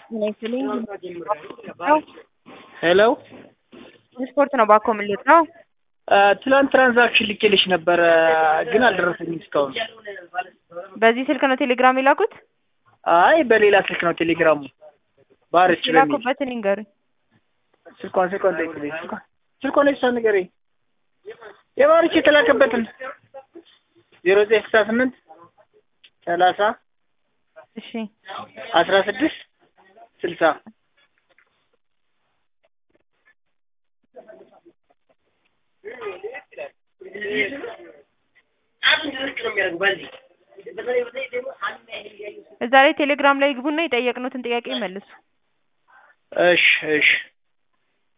ሄሎ ስፖርት ነው ባኮ ምልት ነው። ትላንት ትራንዛክሽን ልኬልሽ ነበረ ግን አልደረሰኝም እስካሁን። በዚህ ስልክ ነው ቴሌግራም የላኩት? አይ በሌላ ስልክ ነው ቴሌግራሙ ባርች በሚል የላኩበትን ይንገሩኝ። ስልኳን ስልኳን ጠይቅልኝ ስልኳን ስልኳን የሷን ንገረኝ የባርች የተላከበትን ዜሮ ዘጠኝ ስልሳ ስምንት ሰላሳ እሺ አስራ ስድስት ስልሳ እዛ ላይ ቴሌግራም ላይ ግቡና የጠየቅኑትን ጥያቄ መልሱ። እሺ እሺ